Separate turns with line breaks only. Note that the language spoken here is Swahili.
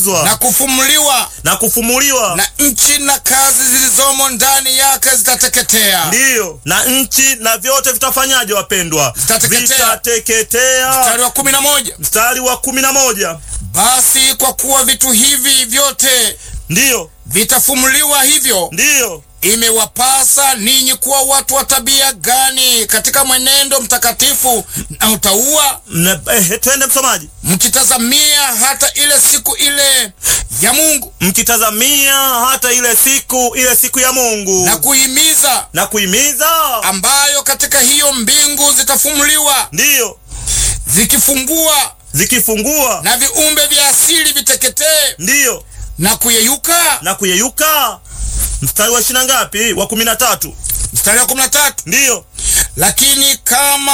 kuteketezwa
na kufumuliwa,
na kufumuliwa,
na nchi na kazi zilizomo ndani yake zitateketea.
ndiyo na nchi na vyote vitafanyaje, wapendwa?
Zitateketea.
Vitateketea.
Mstari wa kumi na moja
Mstari wa kumi na moja
basi kwa kuwa vitu hivi vyote
ndiyo
vitafumuliwa hivyo,
ndiyo
imewapasa ninyi kuwa watu wa tabia gani katika mwenendo mtakatifu na utauwa,
Mne- eh, twende msomaji,
mkitazamia hata ile siku ile ya Mungu
mkitazamia hata ile siku ile siku ya Mungu
na kuhimiza,
na kuhimiza,
ambayo katika hiyo mbingu zitafumuliwa
ndiyo
zikifungua,
zikifungua,
na viumbe vya asili viteketee
ndiyo
na kuyeyuka.
na kuyeyuka. Mstari wa ishirini na ngapi? Wa kumi na tatu.
Mstari wa kumi na tatu
Ndiyo
lakini kama